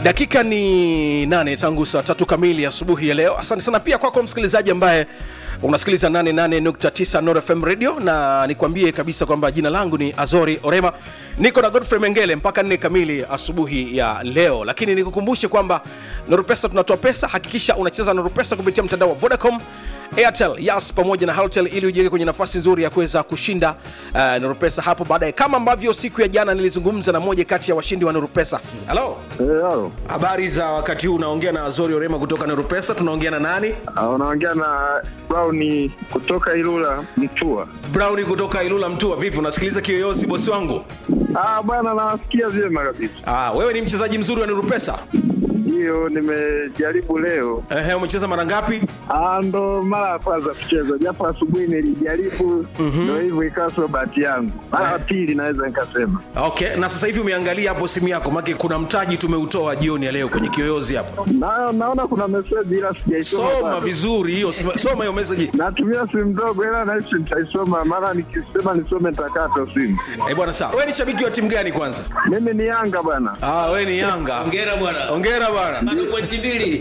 dakika ni nane tangu saa tatu kamili asubuhi ya leo asante sana pia kwako msikilizaji ambaye unasikiliza 88.9 Nord FM radio na nikwambie kabisa kwamba jina langu ni azori orema niko na godfrey mengele mpaka nne kamili asubuhi ya leo lakini nikukumbushe kwamba norupesa tunatoa pesa hakikisha unacheza norupesa kupitia mtandao wa vodacom airtel yas pamoja na haltel ili ujiweke kwenye nafasi nzuri ya kuweza kushinda uh, norupesa hapo baadaye kama ambavyo siku ya jana nilizungumza na moja kati ya washindi wa norupesa halo Eh, halo. habari za wakati huu unaongea na azori orema kutoka norupesa tunaongea na nani Ah, unaongea na Brown kutoka Ilula Mtua. Brown kutoka Ilula Mtua, vipi? Unasikiliza kiyoyozi bosi wangu? Ah, bwana nawasikia vyema kabisa. Ah, wewe ni mchezaji mzuri wa Nurupesa. Hiyo nimejaribu leo. Ehe, umecheza mara ngapi? Ah, ndo mara ya kwanza kucheza, japo asubuhi nilijaribu, ndo hivyo ikawa sio bahati yangu. Mara ya pili naweza nikasema. Okay, na sasa hivi umeangalia hapo simu yako, maana kuna mtaji tumeutoa jioni ya leo kwenye kiyoyozi hapo. Na, naona kuna meseji ila sijaisoma Soma bado. vizuri hiyo, soma soma hiyo message. Natumia simu ndogo ila nahisi nitaisoma, mara nikisema nisome nitakata simu. Eh, bwana sawa. Wewe ni shabiki wa timu gani kwanza? Mimi ni Yanga bwana. Ah, wewe ni Yanga. Hongera bwana. Hongera bwana. Bado pointi mbili.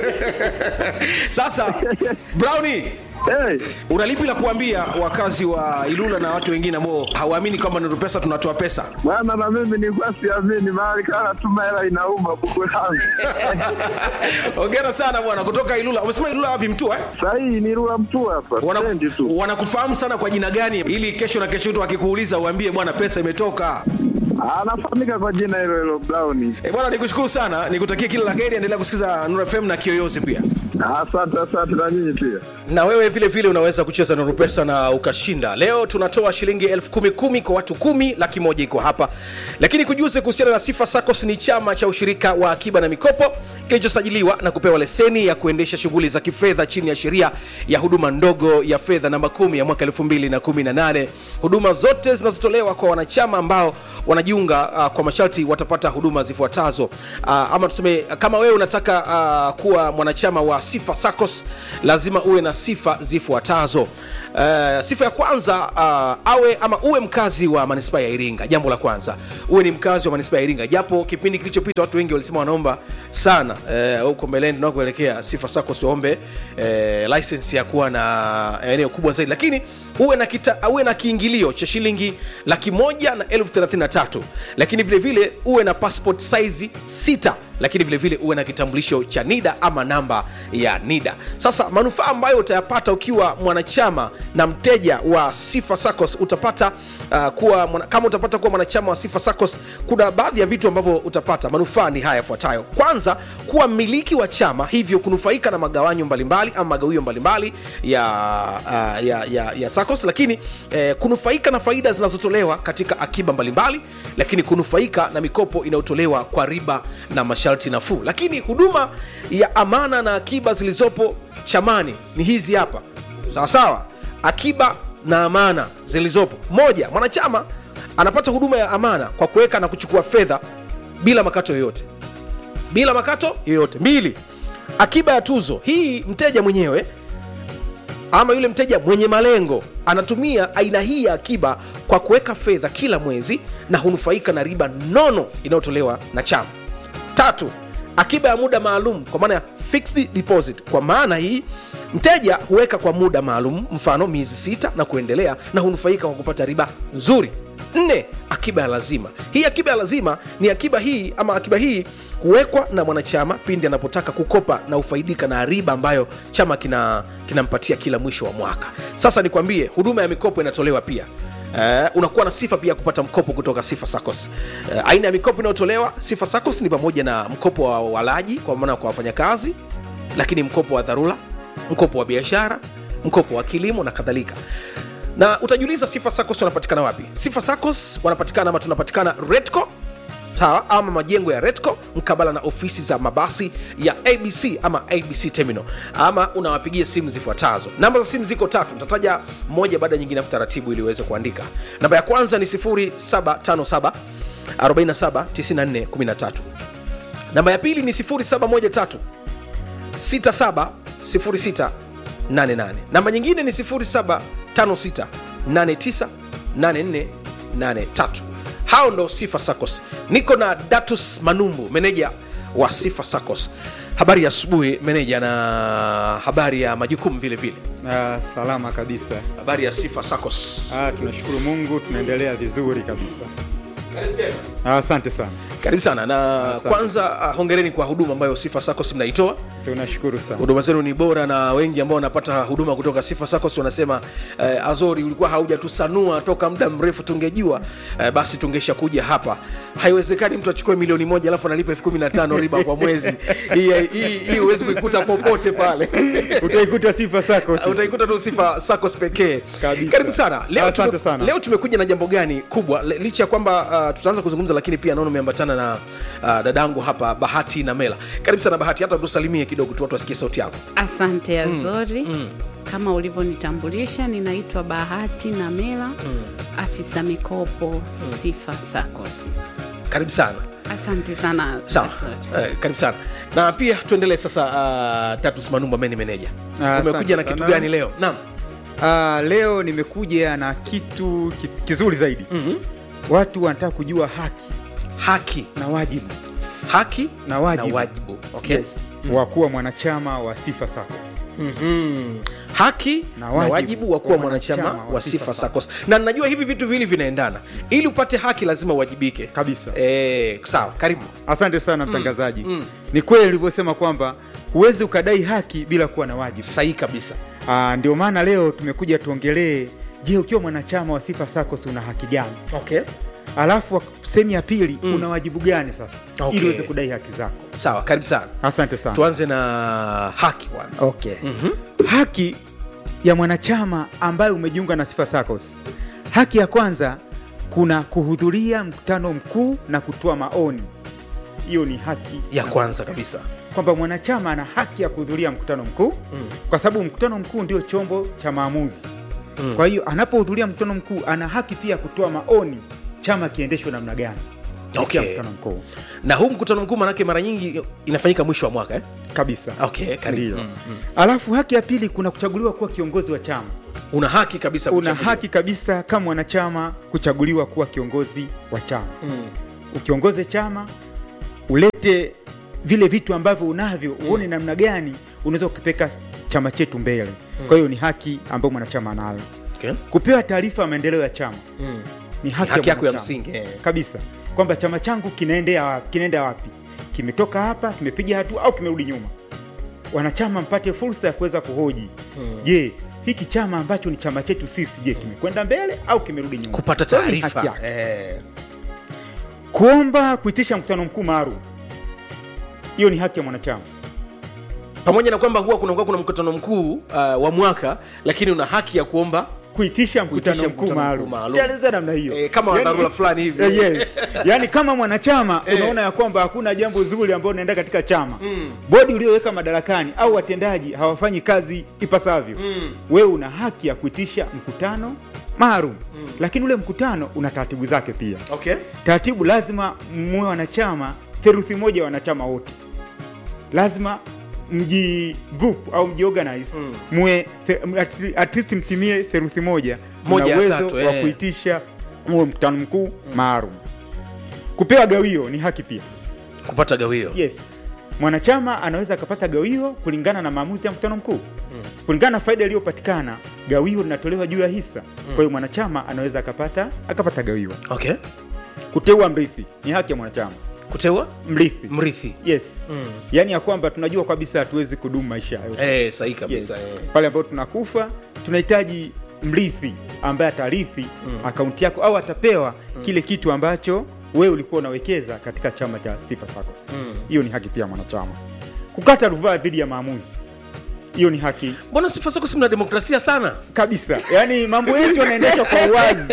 Sasa Brownie, Hey, una lipi la kuambia wakazi wa Ilula na watu wengine ambao hawaamini kwamba Nurupesa tunatoa pesa? bwana na mimi nilikuwa siamini, mahali kana tuma hela inauma buku langu. Hongera sana bwana kutoka Ilula. Umesema Ilula wapi Mtua eh? Sahii ni Rua Mtu hapa Wana- stendi tu. wanakufahamu sana kwa jina gani ili kesho na kesho tu akikuuliza uambie bwana pesa imetoka Anafahamika kwa jina hilo hilo Brown. e bwana nikushukuru sana nikutakia kila la heri endelea kusikiza Nuru FM na kiyoyozi pia Asante, asante na nyinyi pia. na wewe vile vile unaweza kucheza Nuru Pesa na ukashinda. Leo tunatoa shilingi elfu kumi kumi kwa watu kumi, laki moja iko hapa. Lakini kujuze kuhusiana na Sifa SACCOS ni chama cha ushirika wa akiba na mikopo kilichosajiliwa na kupewa leseni ya kuendesha shughuli za kifedha chini ya sheria ya huduma ndogo ya fedha namba 10 ya mwaka 2018. Huduma zote zinazotolewa kwa wanachama ambao wanajiunga uh, kwa masharti watapata huduma zifuatazo uh, ama tuseme kama wewe unataka uh, kuwa mwanachama wa Sifa SACCOS lazima uwe na sifa zifuatazo. Uh, sifa ya kwanza uh, awe ama uwe mkazi wa manispaa ya Iringa. Jambo la kwanza uwe ni mkazi wa manispaa ya Iringa, japo kipindi kilichopita watu wengi walisema wanaomba sana eh, huko mbeleni tunakoelekea Sifa SACCOS waombe eh, license ya kuwa na eneo kubwa zaidi, lakini uwe na, kita, uwe na kiingilio cha shilingi laki moja na elfu thelathini na tatu lakini vile vile uwe na passport size sita lakini vile vile uwe na kitambulisho cha NIDA ama namba ya NIDA. Sasa manufaa ambayo utayapata ukiwa mwanachama na mteja wa Sifa SACCOS utapata uh, kuwa mwana, kama utapata kuwa mwanachama wa Sifa SACCOS, kuna baadhi ya vitu ambavyo utapata. Manufaa ni haya yafuatayo: kwanza, kuwa mmiliki wa chama, hivyo kunufaika na magawanyo mbalimbali ama magawio mbalimbali ya, uh, ya, ya, ya SACCOS, lakini eh, kunufaika na faida zinazotolewa katika akiba mbalimbali, lakini kunufaika na mikopo inayotolewa kwa riba na masharti nafuu. Lakini huduma ya amana na akiba zilizopo chamani ni hizi hapa, sawa sawa. Akiba na amana zilizopo, moja, mwanachama anapata huduma ya amana kwa kuweka na kuchukua fedha bila makato yoyote bila makato yoyote. Mbili, akiba ya tuzo. Hii mteja mwenyewe ama yule mteja mwenye malengo anatumia aina hii ya akiba kwa kuweka fedha kila mwezi na hunufaika na riba nono inayotolewa na chama. Tatu, akiba ya muda maalum kwa maana ya fixed deposit. Kwa maana hii mteja huweka kwa muda maalum, mfano miezi sita na kuendelea, na hunufaika kwa kupata riba nzuri. Nne, akiba ya lazima. Hii akiba ya lazima ni akiba hii ama akiba hii huwekwa na mwanachama pindi anapotaka kukopa na ufaidika na riba ambayo chama kina kinampatia kila mwisho wa mwaka. Sasa nikwambie, huduma ya mikopo inatolewa pia Uh, unakuwa na sifa pia ya kupata mkopo kutoka Sifa SACCOS. Uh, aina ya mikopo inayotolewa Sifa SACCOS ni pamoja na mkopo wa walaji kwa maana kwa wafanyakazi, lakini mkopo wa dharura, mkopo wa biashara, mkopo wa kilimo na kadhalika. Na utajiuliza Sifa SACCOS wanapatikana wapi? Sifa SACCOS wanapatikana ama tunapatikana Redco sawa ama majengo ya Redco mkabala na ofisi za mabasi ya ABC ama ABC Terminal, ama unawapigia simu zifuatazo. Namba za simu ziko tatu, nitataja moja baada ya nyingine afu taratibu ili uweze kuandika. Namba ya kwanza ni 0757 47 94 13. Namba ya pili ni 0713 67 06 88. Namba nyingine ni 0756 89 84 83 hao ndo sifa sacos niko na datus manumbu meneja wa sifa sacos habari ya asubuhi meneja na habari ya majukumu vile vile Ah, salama kabisa. habari ya sifa sacos Ah, tunashukuru Mungu tunaendelea vizuri kabisa. Ah, Asante sana. karibu sana na Asante. kwanza ah, hongereni kwa huduma ambayo sifa sacos mnaitoa Tunashukuru sana. huduma zenu ni bora na wengi ambao wanapata huduma kutoka sifa sacos wanasema eh, azori ulikuwa haujatusanua toka muda mrefu tungejua eh, basi tungesha kuja hapa haiwezekani mtu achukue milioni moja alafu analipa elfu kumi na tano riba kwa mwezi hii hii- hii huwezi kuikuta popote pale Utaikuta sifa sako. utaikuta tu sifa sacos pekee Kabisa. karibu sana leo, Asante tume, sana. leo tumekuja na jambo gani kubwa Le- licha ya kwamba uh, tutaanza kuzungumza lakini pia naona umeambatana na uh, dadangu hapa bahati na mela karibu sana bahati hata tusalimie kidogo tu watu wasikie sauti yako Asante Azori. Kama ulivyonitambulisha, ninaitwa Bahati Namela, afisa mikopo Sifa Saccos. karibu sana Asante sana sawa Azori. eh, karibu sana na pia tuendelee sasa uh, tatus manumba meni meneja Ah, umekuja na asante kitu sana. gani leo naam Ah, leo nimekuja na kitu ki, kizuri zaidi. Mhm. Watu wanataka kujua haki haki na wajibu. haki Na wajibu. na wajibu okay. Yes. Wa kuwa mwanachama wa Sifa Saccos. Mhm. haki na Na wajibu, wajibu wa kuwa wa mwanachama mwanachama wa wa sifa Sifa sacos na najua hivi vitu viwili vinaendana ili upate haki lazima uwajibike Kabisa. e, sawa karibu Asante sana mtangazaji. Ni kweli ulivyosema kwamba huwezi ukadai haki bila kuwa na wajibu. sahihi kabisa Ah, ndio maana leo tumekuja tuongelee, je, ukiwa mwanachama wa Sifa Saccos una haki gani? okay. Alafu sehemu ya pili una wajibu gani sasa Okay. ili uweze kudai haki zako. sawa karibu sana Asante sana. tuanze na haki kwanza Okay. Haki ya mwanachama ambaye umejiunga na Sifa Saccos. Haki ya kwanza kuna kuhudhuria mkutano mkuu na kutoa maoni. Hiyo ni haki ya kwanza kabisa kwamba mwanachama ana haki ya kuhudhuria mkutano mkuu Mm. kwa sababu mkutano mkuu ndio chombo cha maamuzi Mm. kwa hiyo anapohudhuria mkutano mkuu ana haki pia ya kutoa maoni chama kiendeshwe namna gani kupitia Okay. mkutano mkuu na huu mkutano mkuu manake mara nyingi inafanyika mwisho wa mwaka eh? kabisa okay, karibu Ndiyo. Mm, mm. alafu haki ya pili kuna kuchaguliwa kuwa kiongozi wa chama una haki kabisa una kuchaguliwa. haki kabisa kama mwanachama kuchaguliwa kuwa kiongozi wa chama Mm. ukiongoze chama ulete vile vitu ambavyo unavyo uone namna gani unaweza kukipeka chama chetu mbele kwa hiyo ni haki ambayo mwanachama anayo Okay. kupewa taarifa ya maendeleo ya chama Mm. ni haki, haki yako ya mwanachama. msingi eh. kabisa kwamba chama changu kinaendea wapi, kinaenda wapi kimetoka hapa kimepiga hatua au kimerudi nyuma wanachama mpate fursa ya kuweza kuhoji je hiki chama ambacho ni chama chetu sisi je kimekwenda mbele au kimerudi nyuma kupata Kwa hiyo ni taarifa haki yake. eh. kuomba kuitisha mkutano mkuu maalum hiyo ni haki ya mwanachama pamoja na kwamba huwa kunakuwa kuna mkutano mkuu uh, wa mwaka lakini una haki ya kuomba kuitisha mkutano Kuitisha mkuu mkutano maalum mkuu maalum. Tueleze namna hiyo Eh, kama wa dharura fulani hivi. eh, yes. yaani kama mwanachama Eh. unaona ya kwamba hakuna jambo zuri ambalo unaenda katika chama bodi ulioweka madarakani au watendaji hawafanyi kazi ipasavyo wewe una haki ya kuitisha mkutano maalum lakini ule mkutano una taratibu zake pia okay. taratibu lazima muwe wanachama theluthi moja ya wanachama wote lazima mji group au mjiorganize Mm. muwe the- at- at least mtimie theluthi moja Moja mna ya uwezo tatu, wa eh. kuitisha muwe mkutano mkuu maalum kupewa gawio ni haki pia kupata gawio yes mwanachama anaweza akapata gawio kulingana na maamuzi ya mkutano mkuu kulingana na faida iliyopatikana gawio linatolewa juu ya hisa kwa hiyo mwanachama anaweza akapata akapata gawio okay. kuteua mrithi ni haki ya mwanachama kuteua mrithi mrithi yes mm. yaani ya kwamba tunajua kabisa hatuwezi kudumu maisha yote eh, sahihi yes. kabisa eh. pale ambapo tunakufa tunahitaji mrithi ambaye atarithi akaunti yako au atapewa kile kitu ambacho wewe ulikuwa unawekeza katika chama cha Sifa Saccos hiyo ni haki pia ya mwanachama kukata rufaa dhidi ya maamuzi hiyo ni haki mbona sifa sako si mna demokrasia sana kabisa yaani mambo yetu yanaendeshwa kwa uwazi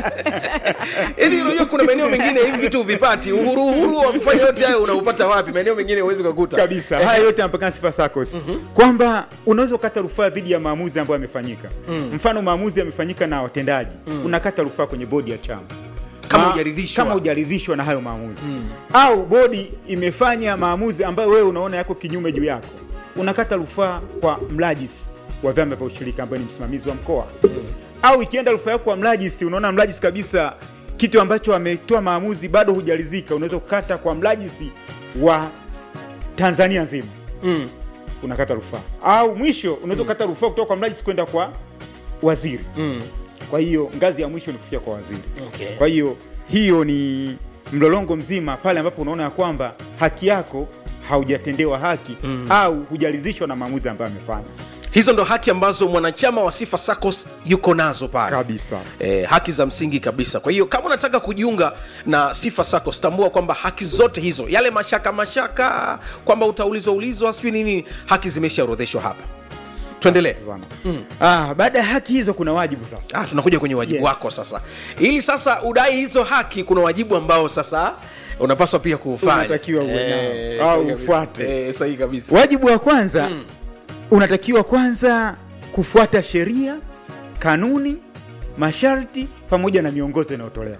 ili unajua kuna maeneo mengine hivi vitu huvipati uhuru uhuru wa kufanya yote hayo unaupata wapi maeneo mengine huwezi ukakuta kabisa haya yote yanapakana Sifa Saccos kwamba unaweza ukata rufaa dhidi ya maamuzi ambayo yamefanyika mfano maamuzi yamefanyika na watendaji unakata rufaa kwenye bodi ya chama Kama Ma- hujaridhishwa. kama hujaridhishwa na hayo maamuzi au bodi imefanya maamuzi ambayo wewe unaona yako kinyume juu yako unakata rufaa kwa mrajisi wa vyama vya ushirika ambaye ni msimamizi wa mkoa au ikienda rufaa yako kwa mrajisi unaona mrajisi kabisa kitu ambacho ametoa maamuzi bado hujaridhika unaweza kukata kwa mrajisi wa tanzania nzima mm. unakata rufaa au mwisho unaweza ukata rufaa kutoka kwa mrajisi kwenda kwa waziri Mm. kwa hiyo ngazi ya mwisho ni kufika kwa waziri Okay. kwa hiyo hiyo ni mlolongo mzima pale ambapo unaona ya kwamba haki yako haujatendewa haki mm. au hujaridhishwa na maamuzi ambayo amefanya hizo ndo haki ambazo mwanachama wa sifa sacos yuko nazo pale kabisa eh, haki za msingi kabisa kwa hiyo kama unataka kujiunga na sifa sacos tambua kwamba haki zote hizo yale mashaka mashaka kwamba utaulizwa ulizwa sijui nini haki zimeshaorodheshwa hapa tuendelee sana mm. ah, baada ya haki hizo kuna wajibu sasa ah, tunakuja kwenye wajibu Yes. wako sasa ili sasa udai hizo haki kuna wajibu ambao sasa unapaswa pia kuufanya Unatakiwa uwe nao, Eh, au sahihi kabisa. ufuate. Eh, sahihi kabisa wajibu wa kwanza mm. unatakiwa kwanza kufuata sheria kanuni masharti pamoja na miongozo inayotolewa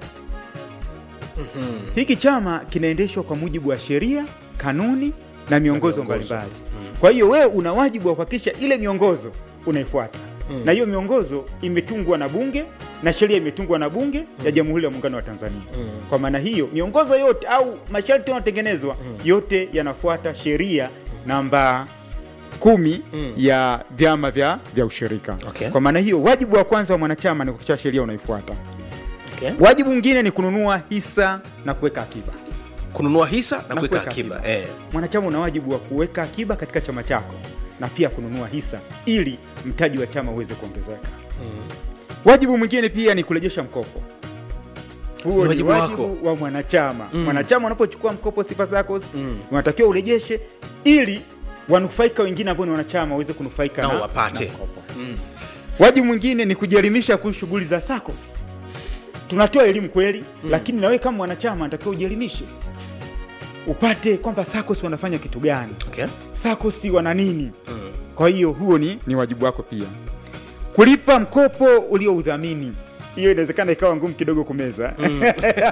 mm-hmm. hiki chama kinaendeshwa kwa mujibu wa sheria kanuni na miongozo mbalimbali kwa hiyo wewe una wajibu wa kuhakikisha ile miongozo unaifuata mm. na hiyo miongozo imetungwa na bunge na sheria imetungwa na bunge mm. ya jamhuri ya muungano wa tanzania mm. kwa maana hiyo miongozo yote au masharti yanayotengenezwa mm. yote yanafuata sheria namba kumi mm. ya vyama vya, vya ushirika Okay. kwa maana hiyo wajibu wa kwanza wa mwanachama ni kuhakikisha sheria unaifuata okay. wajibu mwingine ni kununua hisa na kuweka akiba kununua hisa na, Na kuweka kuweka akiba, akiba. Eh. mwanachama una wajibu wa kuweka akiba katika chama chako na pia kununua hisa ili mtaji wa chama uweze kuongezeka mm. wajibu mwingine pia ni kurejesha mkopo huo Ni ni wajibu wajibu wako. wa mwanachama mm. mwanachama unapochukua mkopo sifa zako mm. unatakiwa urejeshe ili wanufaika wengine ambao ni wanachama waweze kunufaika Nao na, wapate. na mkopo mm. wajibu mwingine ni kujielimisha kuhusu shughuli za SACCOS tunatoa elimu kweli mm. lakini nawe kama mwanachama natakiwa ujielimishe upate kwamba SACCOS wanafanya kitu gani Okay. SACCOS wana nini mm. kwa hiyo huo ni, ni wajibu wako pia kulipa mkopo ulioudhamini hiyo inawezekana ikawa ngumu kidogo kumeza mm.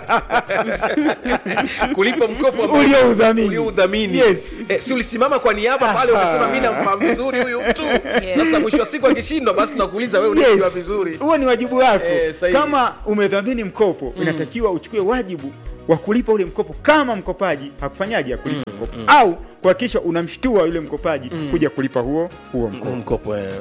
kulipa mkopo ambao- Ulioudhamini. ulioudhamini. Yes. Eh, si ulisimama kwa niaba pale ukasema mi namfahamu vizuri huyu mtu sasa mwisho wa siku akishindwa basi tunakuuliza wewe unajua Yes. vizuri huo ni wajibu wako Eh, sahihi. kama umedhamini mkopo inatakiwa uchukue wajibu wa kulipa ule mkopo kama mkopaji hakufanyaje akulipa mkopo au kuhakikisha unamshtua yule mkopaji kuja kulipa huo huo mkopo Huu mkopo eh.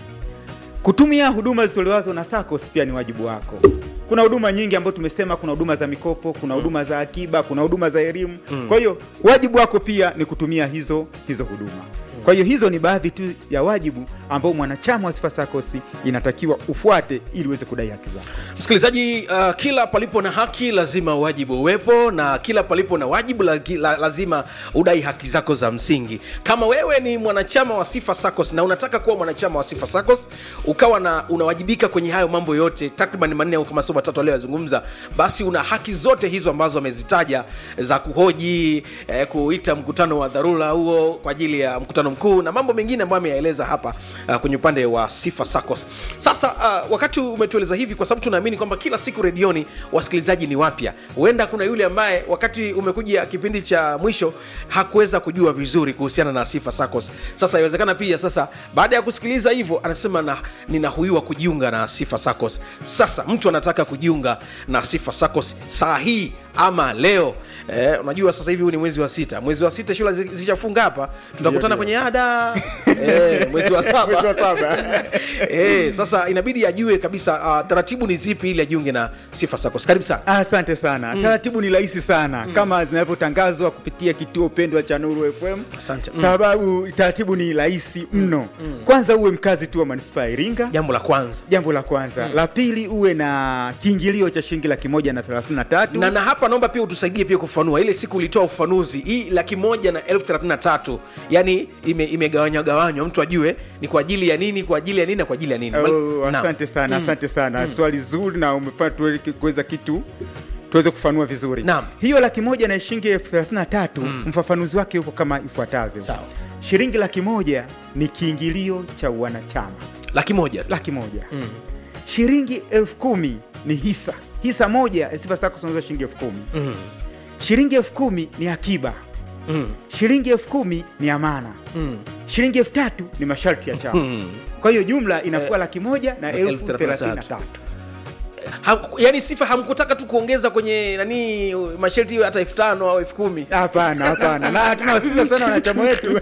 kutumia huduma zitolewazo na SACCOS pia ni wajibu wako. Kuna huduma nyingi ambazo tumesema, kuna huduma za mikopo, kuna huduma za akiba, kuna huduma za elimu. Kwa hiyo wajibu wako pia ni kutumia hizo hizo huduma. Kwa hiyo hizo ni baadhi tu ya wajibu ambao mwanachama wa Sifa SACCOS inatakiwa ufuate ili uweze kudai haki zako. msikilizaji uh, kila palipo na haki lazima wajibu uwepo na kila palipo na wajibu la, la, lazima udai haki zako za msingi kama wewe ni mwanachama wa sifa sacos na unataka kuwa mwanachama wa sifa sacos ukawa na unawajibika kwenye hayo mambo yote takriban manne au kama sio matatu aliyozungumza basi una haki zote hizo ambazo amezitaja za kuhoji eh, kuita mkutano wa dharura huo kwa ajili ya mkutano mkuu na mambo mengine ambayo ameyaeleza hapa uh, kwenye upande wa sifa sacos sasa uh, wakati umetueleza hivi kwa sababu tunaamini kwamba kila siku redioni wasikilizaji ni wapya huenda kuna yule ambaye wakati umekuja kipindi cha mwisho hakuweza kujua vizuri kuhusiana na sifa sacos sasa inawezekana pia sasa baada ya kusikiliza hivyo anasema na ninahuiwa kujiunga na sifa sacos sasa mtu anataka kujiunga na sifa sacos saa hii ama leo eh, unajua sasa hivi huu ni mwezi wa sita mwezi wa sita shule zi- zishafunga hapa tutakutana Ndio, kwenye ada eh, mwezi wa saba Mwezi wa saba. eh, sasa inabidi ajue kabisa uh, taratibu ni zipi ili ajiunge na sifa sacos karibu sana Asante sana. Taratibu ni rahisi sana kama zinavyotangazwa kupitia kituo pendwa cha Nuru FM. Asante. Mm. Sababu taratibu ni rahisi mno. Kwanza uwe mkazi tu wa manispaa ya Iringa. jambo la kwanza jambo la kwanza la pili uwe na kiingilio cha shilingi laki moja na thelathini na tatu na, na hapa naomba pia utusaidie pia kufanua ile siku ulitoa ufanuzi hii laki moja na elfu thelathini na tatu yani ime- imegawanywa gawanywa mtu ajue ni kwa ajili ya nini kwa ajili ya nini na kwa ajili ya nini Oh, Naam. asante sana asante sana swali zuri na umefanya tuwe- kuweza kitu tuweze kufanua vizuri Naam. hiyo laki moja na shilingi elfu thelathini na tatu mfafanuzi wake huko kama ifuatavyo Sawa. shilingi laki moja ni kiingilio cha wanachama laki moja tu. laki moja shilingi elfu kumi ni hisa hisa moja ya Sifa SACCOS unauza shilingi elfu kumi Mm. shilingi elfu kumi ni akiba Mm. shilingi elfu kumi ni amana Mm. shilingi elfu tatu ni masharti ya chama Mm. kwa hiyo jumla inakuwa laki moja na elfu elfu thelathini na thelathini na tatu. tatu ha, yani sifa hamkutaka tu kuongeza kwenye nani masharti iwe hata elfu tano au elfu kumi hapana hapana na tunawasitiza sana wanachama wetu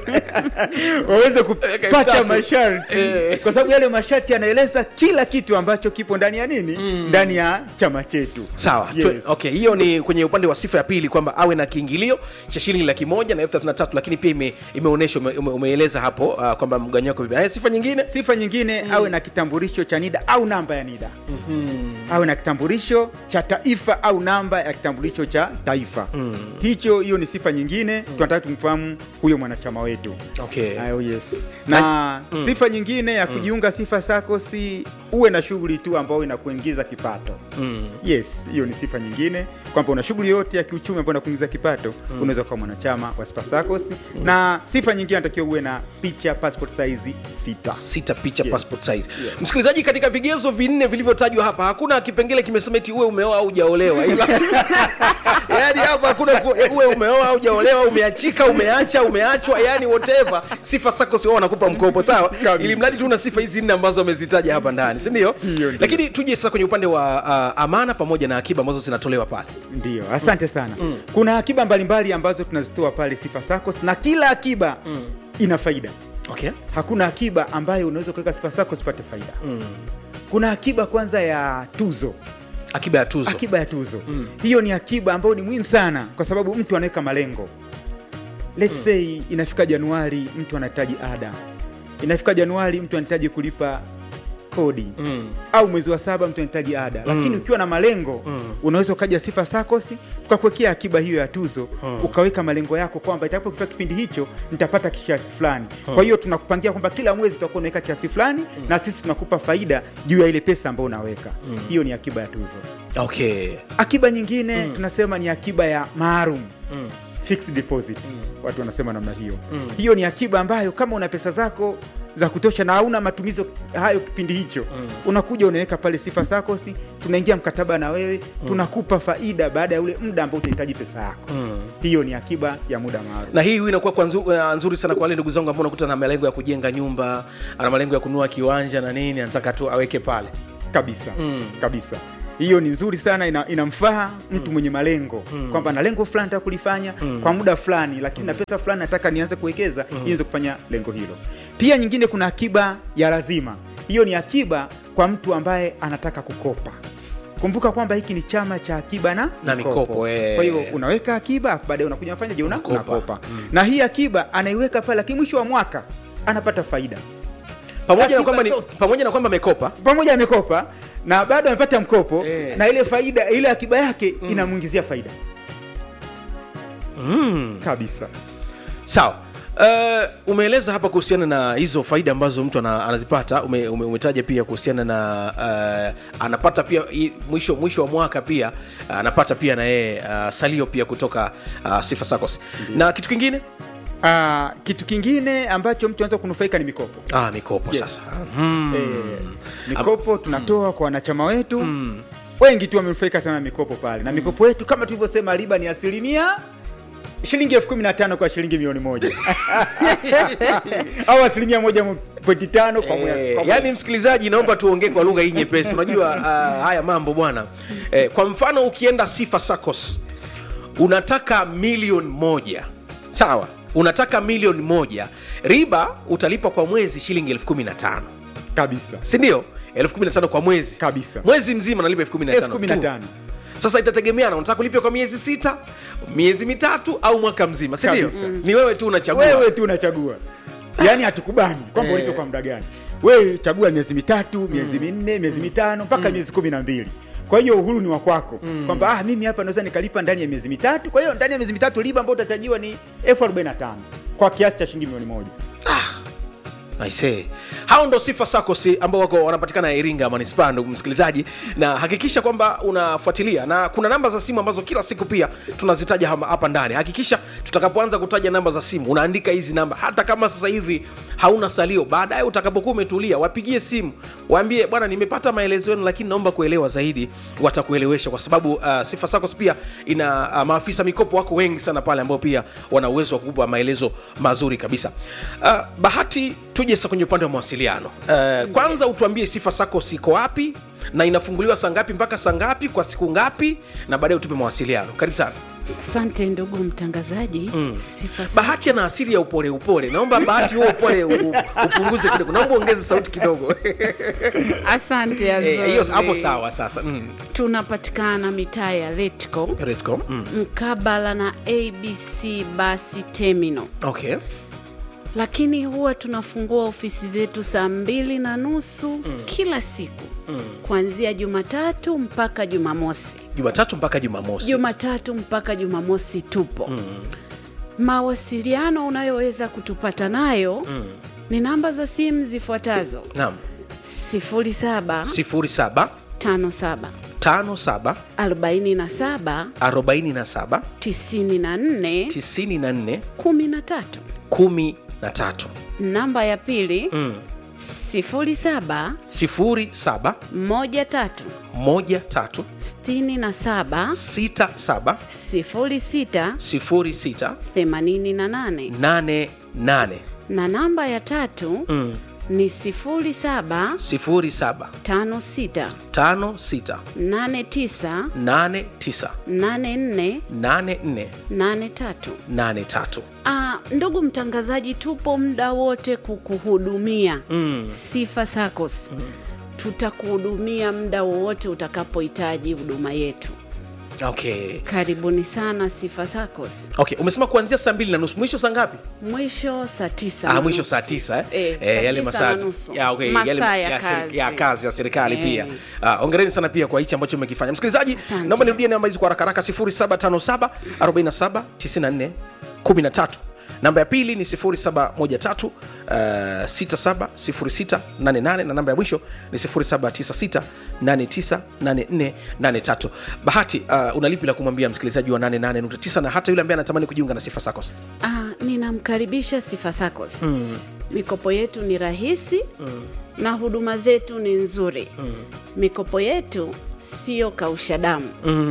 waweze kupata tatu. masharti Eh. kwa sababu yale masharti yanaeleza kila kitu ambacho kipo ndani ya nini ndani ya chama chetu sawa Yes. yes. okay hiyo ni kwenye upande wa sifa ya pili kwamba awe na kiingilio cha shilingi laki moja na elfu thelathini na tatu lakini pia ime, imeonyesha ume, ume, umeeleza hapo uh, kwamba mganyako vipi Haya, sifa nyingine sifa nyingine awe na kitambulisho cha nida au namba ya nida awe na kitambulisho cha taifa au namba ya kitambulisho cha taifa hicho hiyo ni sifa nyingine tunataka tumfahamu huyo mwanachama wetu okay. Ah, oh yes. na sifa nyingine ya kujiunga sifa sakosi uwe na shughuli tu ambayo inakuingiza kipato mm. yes hiyo ni sifa nyingine kwamba una shughuli yote ya kiuchumi ambayo inakuingiza kipato unaweza kuwa mwanachama wa sifa sacos na sifa nyingine anatakiwa uwe na picha passport size sita sita picha Yes. passport size msikilizaji katika vigezo vinne vilivyotajwa hapa hakuna kipengele kimesema eti uwe umeoa au hujaolewa ila yani hapa hakuna ku- uwe umeoa au hujaolewa umeachika umeacha umeachwa yani whatever sifa sako sio wanakupa mkopo sawa Kabisa. ili mradi tu una sifa hizi nne ambazo wamezitaja hapa ndani si ndio Hiyo ndio. lakini tuje sasa kwenye upande wa uh, amana pamoja na akiba ambazo zinatolewa pale ndio asante sana kuna akiba mbalimbali ambazo tunazitoa pale sifa sacos na kila akiba ina faida okay hakuna akiba ambayo unaweza kuweka sifa sacos usipate faida kuna akiba kwanza ya tuzo akiba ya tuzo akiba ya tuzo hiyo ni akiba ambayo ni muhimu sana kwa sababu mtu anaweka malengo let's say inafika januari mtu anahitaji ada inafika januari mtu anahitaji kulipa kodi Mm. au mwezi wa saba mtu anahitaji ada lakini ukiwa na malengo unaweza ukaja sifa sakosi tukakuwekea akiba hiyo ya tuzo ukaweka malengo yako kwamba itakapofika kipindi hicho nitapata kiasi fulani kwa hiyo tunakupangia kwamba kila mwezi utakuwa unaweka kiasi fulani na sisi tunakupa faida juu ya ile pesa ambayo unaweka hiyo ni akiba ya tuzo okay akiba nyingine tunasema ni akiba ya maalum fixed deposit watu wanasema namna hiyo hiyo ni akiba ambayo kama una pesa zako za kutosha na hauna matumizo hayo kipindi hicho unakuja unaweka pale sifa sakosi tunaingia mkataba na wewe tunakupa faida baada ya ule muda ambao utahitaji pesa yako hiyo ni akiba ya muda maalum na hii inakuwa kwa nzu, uh, nzuri sana kwa wale ndugu zangu ambao unakuta na malengo ya kujenga nyumba ana malengo ya kununua kiwanja na nini anataka tu aweke pale kabisa Mm. kabisa hiyo ni nzuri sana ina, inamfaa mtu mwenye malengo kwamba na lengo fulani nataka kulifanya kwa muda fulani lakini na pesa fulani nataka nianze kuwekeza ili niweze kufanya lengo hilo pia nyingine kuna akiba ya lazima hiyo ni akiba kwa mtu ambaye anataka kukopa kumbuka kwamba hiki ni chama cha akiba na, Na mikopo, eh. kwa hiyo unaweka akiba afu baadaye unakuja unafanya je una- Unakopa. unakopa na hii akiba anaiweka pale lakini mwisho wa mwaka anapata faida pamoja na Akiba kwamba ni, zote. pamoja na kwamba amekopa pamoja amekopa na bado amepata mkopo Eh. na ile faida ile akiba yake inamwingizia faida mm. kabisa sawa Uh, umeeleza hapa kuhusiana na hizo faida ambazo mtu ana, anazipata ume, ume, umetaja pia kuhusiana na uh, anapata pia i- mwisho mwisho wa mwaka pia uh, anapata pia na yeye uh, salio pia kutoka uh, sifa sacos na kitu kingine Ah, kitu kingine ambacho mtu anaweza kunufaika ni mikopo ah, mikopo Yes. sasa mm. eh, mikopo tunatoa kwa wanachama wetu wengi tu wamenufaika sana na mikopo pale na mikopo yetu kama tulivyosema riba ni asilimia shilingi elfu kumi na tano kwa shilingi milioni moja au asilimia moja pointi tano kwa mwe- Eh, kwa yani msikilizaji naomba tuongee kwa lugha hii nyepesi unajua uh, haya mambo bwana eh, kwa mfano ukienda sifa sacos unataka milioni moja sawa unataka milioni moja riba utalipa kwa mwezi shilingi elfu kumi na tano kabisa sindio elfu kumi na tano kwa mwezi Kabisa. mwezi mzima nalipa elfu kumi na elfu tano kumi na tu. tano sasa itategemeana unataka kulipia kwa miezi sita miezi mitatu au mwaka mzima sindio Kabisa. ni wewe tu unachagua wewe tu unachagua yaani hatukubani kwamba Eh. ulipe kwa muda gani wewe chagua miezi mitatu miezi minne miezi mitano mpaka miezi kumi na mbili kwa hiyo uhuru ni wa kwako kwamba ah, mimi hapa naweza nikalipa ndani ya miezi mitatu kwa hiyo ndani ya miezi mitatu riba ambayo utachajiwa ni elfu arobaini na tano kwa kiasi cha shilingi milioni moja Aisee. hao ndo sifa sakosi ambao wako wanapatikana iringa manispaa ndugu msikilizaji na hakikisha kwamba unafuatilia na kuna namba za simu ambazo kila siku pia tunazitaja hama- hapa ndani hakikisha tutakapoanza kutaja namba za simu unaandika hizi namba hata kama sasa hivi hauna salio baadaye utakapokuwa umetulia wapigie simu waambie bwana nimepata maelezo yenu lakini naomba kuelewa zaidi watakuelewesha kwa sababu uh, sifa sacos pia ina uh, maafisa mikopo wako wengi sana pale ambao pia wana uwezo wa kukupa maelezo mazuri kabisa uh, bahati tuje sasa kwenye upande wa mawasiliano uh, kwanza utuambie sifa sacos iko wapi na inafunguliwa saa ngapi mpaka saa ngapi kwa siku ngapi na baadaye utupe mawasiliano karibu sana Asante ndugu mtangazaji. Sifa sa- bahati ana asili ya upole upole naomba bahati huo upole u- upunguze kidogo naomba uongeze sauti kidogo Asante Eh, hiyo Azori. hapo sawa sasa mm. Tunapatikana mitaa ya Letco Redcom, mm. mkabala na ABC basi terminal, okay lakini huwa tunafungua ofisi zetu saa mbili na nusu kila siku kuanzia Jumatatu mpaka Jumamosi. jumatatu mpaka jumamosi Jumatatu mpaka Jumamosi tupo. Mawasiliano unayoweza kutupata nayo ni namba za simu zifuatazo: naam 0757 sifuri saba tano saba 47 arobaini na saba 94 tisini na nne 13. kumi na tatu Namba ya pili mm. 07 sifuri saba 13 moja tatu 67 sita saba 06 sifuri sita 88 nane nane na namba ya tatu mm. ni 07 sifuri saba 56 tano sita 89 nane tisa 84 nane nne 83. nane tatu Ah, ndugu mtangazaji, tupo muda wote kukuhudumia mm. Sifa SACCOS mm. tutakuhudumia muda wowote utakapohitaji huduma yetu. okay Karibuni sana Sifa SACCOS. okay umesema kuanzia saa mbili na nusu mwisho saa ngapi Mwisho saa tisa Ah, na mwisho nusu. saa tisa eh? Eh, Eh, saa yale tisa masaa na nusu. ya, okay, Masaa yale ya ya, seri- kazi. ya kazi ya serikali Eh. pia Ah, ongereni sana pia kwa hichi ambacho mmekifanya msikilizaji Asante. naomba nirudie namba hizi kwa haraka haraka 0757 47 94 13 namba ya pili ni 0713 uh, 670688 na namba ya mwisho ni 0796 898483 bahati uh, unalipi la kumwambia msikilizaji wa 88.9 na hata yule ambaye anatamani kujiunga na sifa sacos Ah, ninamkaribisha Sifa SACCOS. Mikopo yetu ni rahisi na huduma zetu ni nzuri. Mikopo yetu sio kausha damu.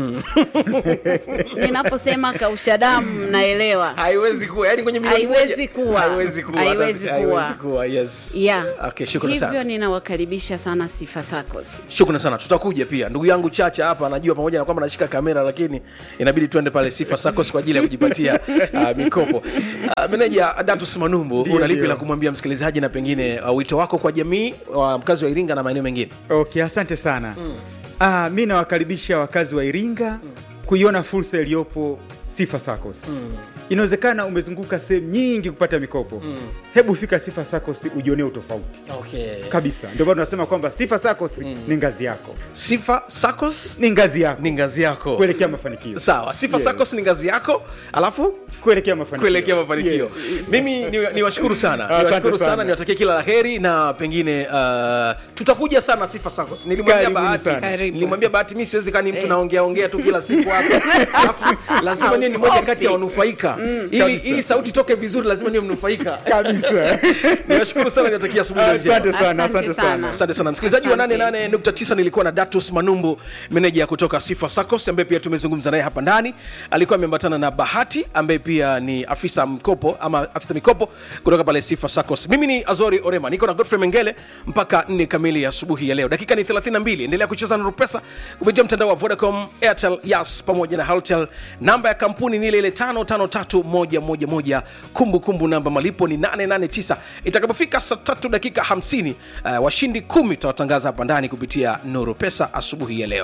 Ninaposema kausha damu mnaelewa. haiwezi kuwa yani kwenye milioni Haiwezi moja- kuwa. haiwezi kuwa Haiwezi hata- kuwa. haiwezi kuwa yes Yeah. okay shukrani Hivyo sana ninawakaribisha sana Sifa SACCOS. shukrani sana tutakuja pia ndugu yangu chacha hapa anajua pamoja na kwamba nashika kamera lakini inabidi tuende pale sifa sacos kwa ajili ya kujipatia uh, mikopo uh, meneja datus manumbu Ndio, unalipi ndio. la kumwambia msikilizaji na pengine uh, wito wako kwa jamii wa mkazi wa iringa na maeneo mengine okay asante sana mm. ah, mi nawakaribisha wakazi wa iringa mm. kuiona fursa iliyopo sifa sacos mm. inawezekana umezunguka sehemu nyingi kupata mikopo mm. hebu fika sifa sacos ujionee utofauti okay. kabisa ndio maana tunasema kwamba sifa sacos mm. ni ngazi yako sifa sacos ni ngazi yako ni ngazi yako kuelekea mafanikio sawa sifa Yes. sacos ni ngazi yako alafu kuelekea mafanikio kuelekea mafanikio Yes. mimi ni, ni washukuru sana Asante niwashukuru sana, sana. niwatakie kila la heri na pengine uh, tutakuja sana sifa sacos nilimwambia Karibuni bahati sana. Karibu. nilimwambia bahati mi siwezi kani mtu naongea ongea tu kila siku hapa alafu lazima niwe ni moja kati ya wanufaika ili, Kabisa. ili sauti toke vizuri lazima niwe mnufaika kabisa niwashukuru sana niwatakia asubuhi njema asante sana Asante asante sana. sana asante sana msikilizaji wa Asante. 88.9 nilikuwa na datus manumbu meneja kutoka sifa sacos ambaye pia tumezungumza naye hapa ndani alikuwa ameambatana na bahati ambaye pia ni afisa mkopo ama afisa mikopo kutoka pale sifa sacos mimi ni azori orema niko na godfrey mengele mpaka 4 kamili ya asubuhi ya leo dakika ni 32 endelea kucheza na rupesa kupitia mtandao wa vodacom airtel yas pamoja na haltel namba ya kampuni ni ile ile 553111 kumbukumbu namba malipo ni 889 itakapofika saa tatu dakika 50 uh, washindi 10 tutawatangaza hapa ndani kupitia nuru pesa asubuhi ya leo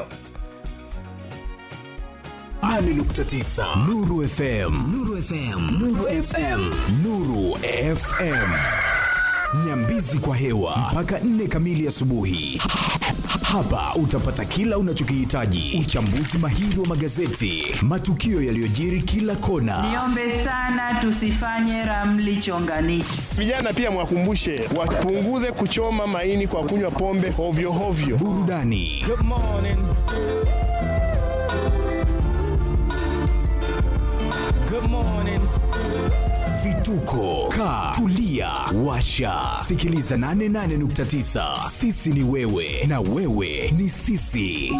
8.9 Nuru FM Nuru FM Nuru FM Nuru FM Nyambizi kwa hewa mpaka 4 kamili asubuhi. Hapa utapata kila unachokihitaji: uchambuzi mahiri wa magazeti, matukio yaliyojiri kila kona, Niombe sana tusifanye ramli chonganishi. Vijana pia mwakumbushe wapunguze kuchoma maini kwa kunywa pombe hovyo hovyo. burudani vituko ka tulia washa sikiliza 88.9 sisi ni wewe na wewe ni sisi